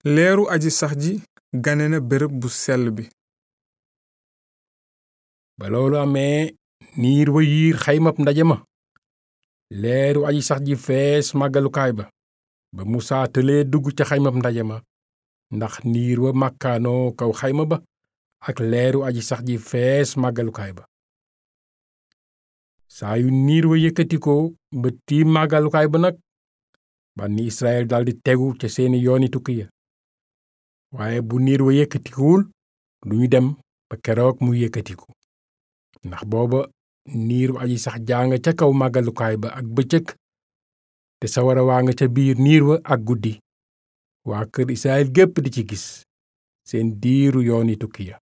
leeru aji sax ji gane na bërëb bu sell bi ba loolu amee niir wa yiir xaymab ndaje ma leeru aji sax ji fees màggalukaay ba ba musaa tëlee dugg ca xaymab ndaje ma ndax niir wa màkkaanoo kaw xayma ba ak leeru aji sax ji fees màggalukaay ba saa yu niir wa yëkkatikoo ba tiim màggalukaay ba nag bànni israel daldi tegu ca seeni yooni tukki ya waaye bu niir wa yëkkatikuwul duñu dem ba keroog mu yëkkatiku ndax booba niiru aji sax jaa nga ca kaw màggalukaay ba ak bëccëg te sawara waa nga ca biir niir wa ak guddi waa kër israel gépp di ci gis seen diiru yooni tukki ya